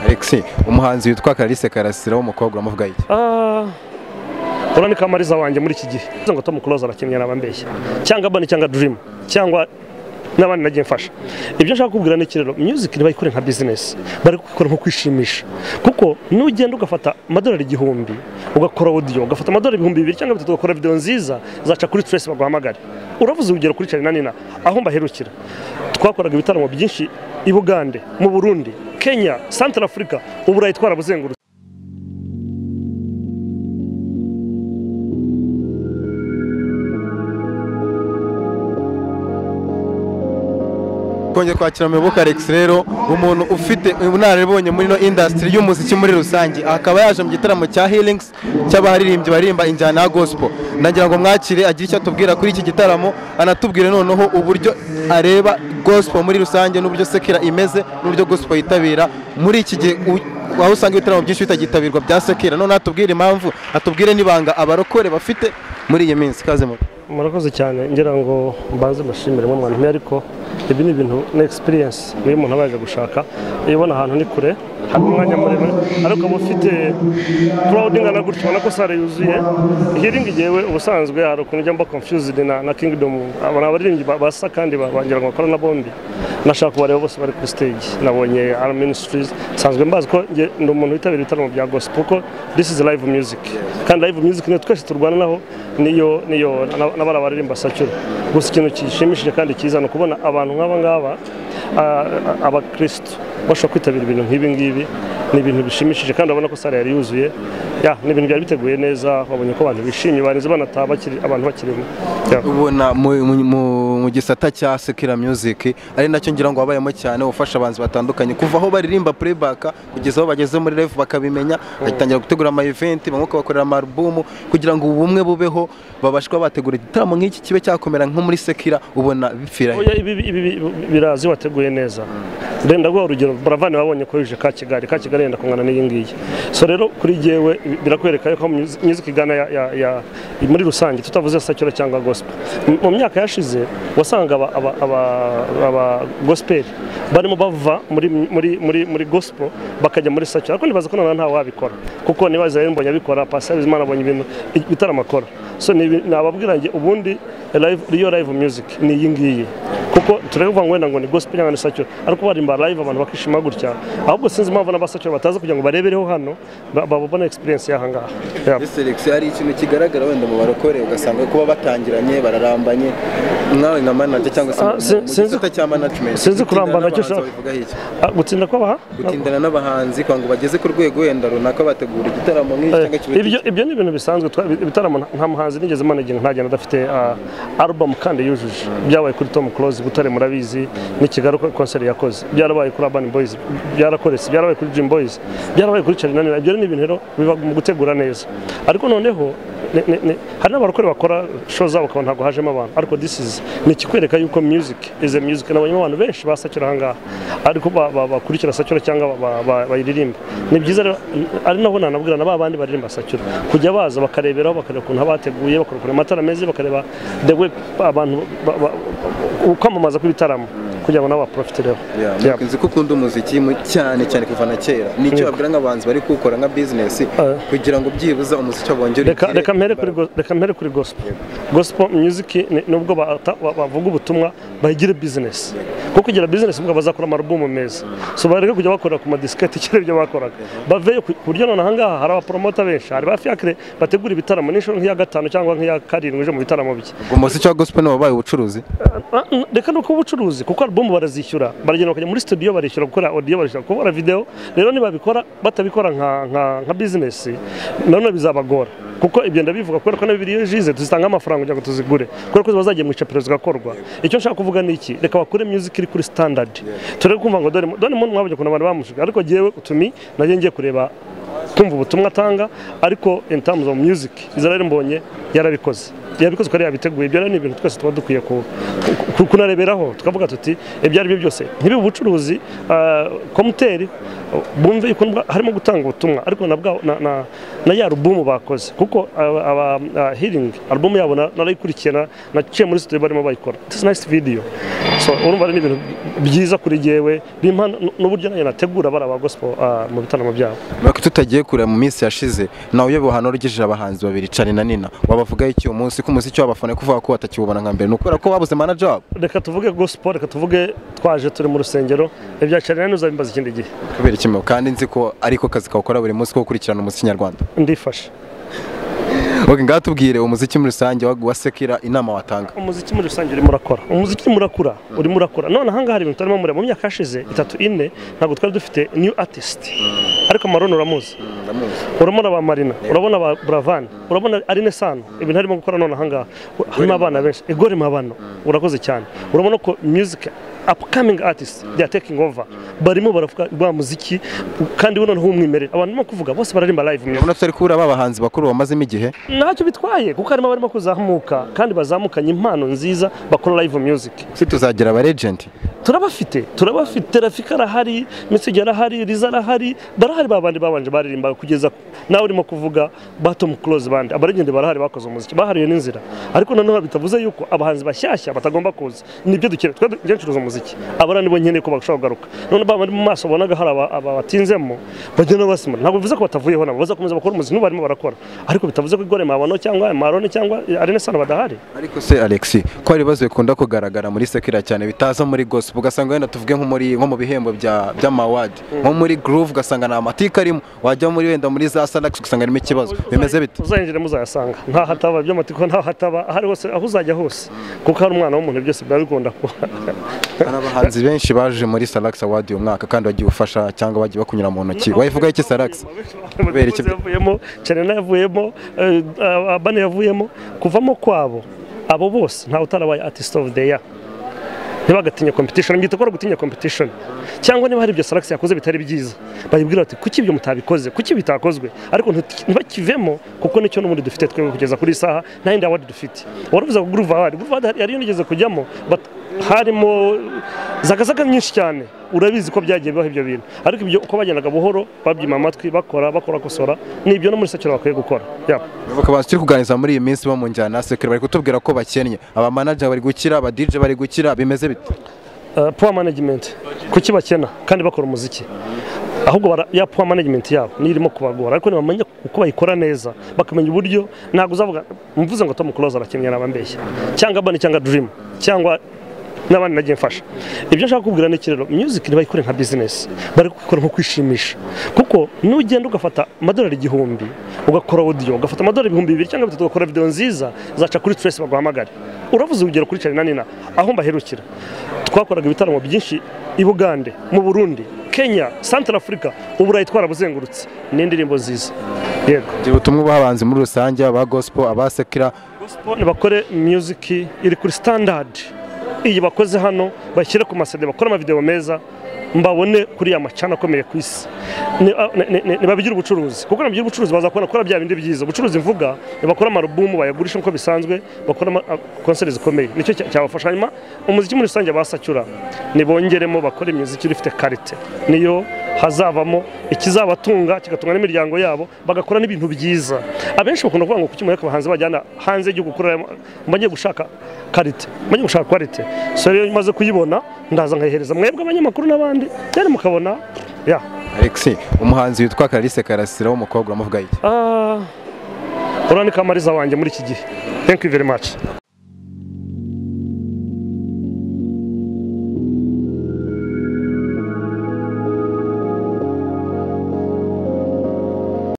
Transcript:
alexi umuhanzi witwa Clarisse karasira w'umukobwa uramuvuga iki Ah, urabona ni kamariza wanjye muri iki gihe Bivuze ngo tom close abakinnyi n'abambeshya cyangwa abani cyangwa dream cyangwa n'abandi nagiye mfasha ibyo nshaka kubwira ni iki rero music ntibayikore nka business bari kubikora nko kwishimisha kuko nugenda ugafata amadolari igihumbi ugakora audio ugafata amadolari ibihumbi bibiri cyangwa bitatu ugakora video nziza zaca kuri trace baguhamagare uravuze urugero kuri Charly na Nina aho mbaherukira twakoraga ibitaramo byinshi i Bugande mu Burundi Kenya Central Africa uburayi twarabuzengurutse twongeye kwakira muyoboka alex rero umuntu ufite ubunararibonye muri ino indasitiri y'umuziki muri rusange akaba yaje mu gitaramo cya healings cy'abaririmbyi baririmba injyana ya gospel ndagira ngo mwakire agire icyo atubwira kuri iki gitaramo anatubwire noneho uburyo areba gospel muri rusange n'uburyo sekera imeze n'uburyo gospel yitabira muri iki gihe u- aho usanga ibitaramo byinshi bitagitabirwa bya sekera noneho atubwire impamvu atubwire n'ibanga abarokore bafite muri iyi minsi kaze muto murakoze cyane ngira ngo mbanze mbashimire mwe mwantumye ariko ibi ni ibintu ni experience iyo umuntu aba yaje gushaka iyo ubona ahantu ni kure hari umwanya muremure ariko uba ufite crowd ingana gutyo ubona ko sale yuzuye healing yewe ubusanzwe hari ukuntu ujya mba confused na, na kingdom abantu abaririmbyi ba- basa kandi ba- bagira ngo bakora na bombi nashaka kubareba bose bari kuri stage nabonye R Ministries nsanzwe mbazi ko nge ndi umuntu witabira ibitaramo bya gospel kuko this is live music kandi live music niyo twese turwana naho niyo niyo na- n'abara baririmba sacyura gusa ikintu gishimishije kandi cyiza ni ukubona abantu nk'aba ngaba ah, ah, abakristo bashobora kwitabira ibintu nk'ibi ngibi ni ibintu bishimishije kandi urabona ko sale yari yuzuye ya ni ibintu byari biteguye neza babonye ko abantu bishimye barinze banataha bakiri abantu bakirimo Ya. ubona mu, mu, mu, mu gisata cya sekira music ari nacyo ngira ngo wabayemo cyane ufasha abantu batandukanye kuva aho baririmba playback kugeza aho bageze muri live bakabimenya bagitangira gutegura ama event bamwe bakabakorera ama album kugira ngo ubumwe bubeho babashe kuba bategura igitaramo nk'iki kibe cyakomera nko muri sekira ubona bipfira he? Oya, ibi ibi- ibi- birazi wateguye neza renda guha urugero buravani babonye ko yuje ka kigali ka kigali yenda kungana n'iyi ngiyi so rero kuri jyewe ibi- birakwereka yuko music music igana ya- ya- ya- muri rusange tutavuze sacyura cyangwa gospel M- mu myaka yashize wasanga aba- aba- aba- aba gospel barimo bava muri muri muri muri gospel bakajya muri sacyura ariko nibaza ko noneho ntawabikora kuko niba Israel mbonye abikora pastor Bizimana abonye ibintu ibitaramo akora so ni ibi- nababwira nge ubundi live iyo live music ni iyi ngiyi kuko turavuga ngo wenda ngo ni gospel cyangwa ni sacyura ariko barimba live abantu bakishima gutya ahubwo sinzi impamvu n'abasacyura bataza kugira ngo barebereho hano ba- babone experience y'aha ngaha Yeah. Ese Alex hari ikintu kigaragara wenda mu barokore ugasanga kuba batangiranye bararambanye mwawe nka manager cyangwa se Ah, mu- si- mu sinzi- gisata cya management sinzi gutindana kurambana icyo n'abahanzi ushaka. babivuga iki? Ah, gutsinda kwabaha gutindana n'abahanzi kugira ngo bageze ku rwego wenda runaka bategura igitaramo nk'iki cyangwa Eh, ibyo ibyo ni ibintu bisanzwe twa- ibitaramo nta- nta muhanzi nigeze managing nta genda adafite ah, album kandi yujuje byabaye kuri Tom Close Butare murabizi n'ikigaruka kuri concert yakoze byarabaye kuri Urban Boys byarakoretse byarabaye kuri Dream Boys byarabaye kuri Charly na Nina ibyo ni ibintu rero biba mu gutegura neza ariko noneho ni- ni- ni- hari n'abarokore bakora show zabo ukabona ntabwo hajemo abantu ariko this is ni ikikwereka yuko music is a music nabonyemo abantu benshi basakira aha ngaha ariko ba- ba- bakurikira sakira cyangwa ba- ba- ba- bayiririmba ni byiza rero ari nabo nanabwira na ba bandi baririmba sakira kujya baza bakareberaho bakareba ukuntu haba hateguye bakareba amatara meza bakareba the way abantu ba- ba- ukwamamaza kw'ibitaramo kugira ngo nabo baporofitireho Yeah. nzi ko ukunda umuziki mu- cyane cyane kuva na kera ni icyo babwira nk'abanzi bari kuwukora nka bizinesi kugira ngo byibuze umuziki wabongere reka reka mpere kuri go- reka mpere kuri gospel gospel music ni- nubwo bata- ba- bavuga ubutumwa bayigire business kuko kugira business mbwa bazakora amarubumu meza so bareke kujya bakora ku madisiketi kera ibyo bakoraga baveyo ku ku buryo none ahangaha hari abapromota benshi hari ba fiacre bategura ibitaramo n'inshuro nk'iya gatanu cyangwa nk'iya karindwi ije mu bitaramo bye umuziki wa gospel ni wabaye ubucuruzi Ah, mm, reka ni ubucuruzi kuko album barazishyura baragenda bakajya muri studio barishyura gukora audio barishyura gukora video rero nibabikora batabikora nka, nka, nka business nanone bizabagora kuko ibyo ndabivuga kubera ko na bibiliya jize tuzitanga amafaranga kugira ngo tuzigure kubera ko ziba zagiye mu icapiroza zigakorwa icyo nshaka kuvuga ni iki reka bakure music iri kuri standard turebe kumva ngo dore dore muntu mwabonye ukuntu abantu bamushuka ariko jyewe utumi najye ngiye kureba kumva ubutumwa atanga ariko in terms of music izarare mbonye yarabikoze yabikoze uko yari yabiteguye ibyo rero ni ibintu twese tuba dukwiye ku- ku- kunareberaho tukavuga tuti ibyo ari byo byose ntibibe ubucuruzi ah, komuteri bumve yuko ndwa- harimo gutanga ubutumwa ariko na bwa na- na- na ya alubumu bakoze kuko aba- aba ah, healing alubumu yabo na- narayikurikiye na- naciye muri studio barimo bayikora it's nice video so urumva rero ni ibintu byiza kuri jyewe bimpa n- n'uburyo nanjye nategura bari aba gospel ah, mu bitaramo byabo Mureke tutagiye kure mu minsi yashize nawe uyoboye ubuhano rwigishije abahanzi babiri Cari na Nina wabavugaho iki uyu munsi ko umuziki w'abafana kuvuga ko batakiwubona nka mbere ni ukubera ko babuze manager wabo reka tuvuge gospel reka tuvuge twaje turi mu rusengero ibya carina uzabimbaza ikindi gihe kubera iki mwe? kandi nzi ko ariko kazi kawukora buri munsi ko gukurikirana umuziki nyarwanda ndifashe okay ngaho tubwire umuziki muri rusange wa- wa sekira inama watanga umuziki muri rusange urimo urakora umuziki urimo urakura urimo urakura none ahangaha hari ibintu turimo mureba mu myaka yashize itatu ine ntabwo twari dufite new artist ariko amarone uramuzi urabona ba marina urabona ba buravani urabona arine sano ibintu arimo gukora none ahangaha harimo abana benshi igore mabano urakoze cyane urabona ko music upcoming artists they are taking over barimo baravuga rwa muziki kandi we noneho w'umwimerere abantu barimo kuvuga bose bararimba live music urabona tutari kubura ba bahanzi bakuru bamazemo igihe ntacyo bitwaye kuko harimo abarimo kuzamuka kandi bazamukanye impano nziza bakora live music si tuzagira aba agent turabafite turabafite rafika arahari mesage arahari riza arahari barahari babandi babanje baririmbaga kugeza nawe urimo kuvuga batom close band abarigende barahari bakoze umuziki bahariye n'inzira ariko noneho bitavuze yuko abahanzi bashyashya batagomba kuza nibyo dukeneye twe njye ncuruza umuziki abara nibo nkeneye ko bashobora kugaruka none babandi mu maso bonaga hari aba- aba batinzemo bagenda basimura ntabwo bivuze ko batavuyeho nabo bazakomeza bakora umuziki n'ubu barimo barakora ariko bitavuze ko igore mabano cyangwa marone cyangwa arene sano badahari ariko se Alexi ko hari ibibazo bikunda kugaragara muri sekira cyane bitaza muri gospel ugasanga wenda tuvuge nko muri nko mu bihembo bya by'amawadi nko muri groove ugasanga nta matike arimo wajya muri wenda muri za salax ugasanga harimo ikibazo bimeze bite uzahinjira muzayasanga nta hataba by'amatiko nta hataba aho ari hose aho uzajya hose kuko hari umwana w'umuntu byose biba bigomba kuba hari abahanzi benshi baje muri salax award uyu mwaka kandi bagiye ufasha cyangwa bagiye bakunyura mu ntoki wayivugaho iki salax Kubera iki- Matikizo yavuyemo Charena yavuyemo eh, Abani yavuyemo kuvamo kwabo abo bose ntawe utarabaye artist of the year ntibagatinye competition mbyita ko ari ugutinya competition cyangwa niba hari ibyo salax yakoze bitari byiza bayibwira bati kuki ibyo mutabikoze kuki bitakozwe ariko nti- ntibakivemo kuko nicyo n'ubundi dufite twebwe kugeza kuri iyi saha nta yindi award dufite waravuze ngo groove award groove award yari yigeze kujyamo but harimo zagazaga nyinshi cyane urabizi ko byagiye bibaho ibyo bintu ariko ibyo uko bagendaga buhoro babyima amatwi bakora bakora gusora ni ibyo no muri sakiro bakwiye gukora yeah. Bakaba abantu turi kuganiriza muri iyi minsi bo mu njyana ya sekira bari kutubwira ko bakennye aba manager bari gukira aba DJ bari gukira bimeze bite Uh, poor management kuki bakena kandi bakora umuziki ahubwo bara- ya poor management yabo niyo irimo kubagora ariko nibamenya uko bayikora neza bakamenya uburyo ntabwo uzavuga mvuze ngo Tom Close arakennye nabambeshya cyangwa Bani cyangwa Dream cyangwa n'abandi nagiye mfasha ibyo nshaka kubwira ni iki rero music ntibayikore nka business bari kubikora nko kwishimisha kuko nugenda ugafata amadolari igihumbi ugakora audio ugafata amadolari ibihumbi bibiri cyangwa bitatu ugakora video nziza zaca kuri stress baguhamagare uravuze urugero kuri Charly na Nina aho mbaherukira twakoraga ibitaramo byinshi i Bugande mu Burundi Kenya Central Africa uburayi twarabuzengurutse ni indirimbo nziza yego Gira ubutumwa ubaha abahanzi muri rusange aba gospel aba sekira Gospel bakore music iri kuri standard iyi bakoze hano bashyire ku masede bakore amavideo meza mbabone kuri ya macana akomeye ku isi Ni- a- ni- ni- ni- nibabigire ubucuruzi kuko nabigire ubucuruzi baza kubona gukora bya bindi byiza ubucuruzi mvuga nibakora amarubumu bayagurisha nk'uko bisanzwe bakora ama- a- konseri zikomeye nicyo cya- cyabafasha hanyuma umuziki muri rusange basacyura nibongeremo bakore imiziki ifite karite niyo hazavamo ikizabatunga kigatunga n'imiryango yabo bagakora n'ibintu byiza abenshi bakunda kuvuga ngo kuki mureka abahanzi bajyana hanze y'igihugu kurera mbajye gushaka karite mbajye gushaka kwarite so rero iyo maze kuyibona ndaza nkayihereza mwebwe abanyamakuru n'abandi rero mukabona ya Alexi umuhanzi witwa Clarisse Karasira w'umukobwa uramuvuga iki Ah, uriya ni kamariza wanjye muri iki gihe thank you very much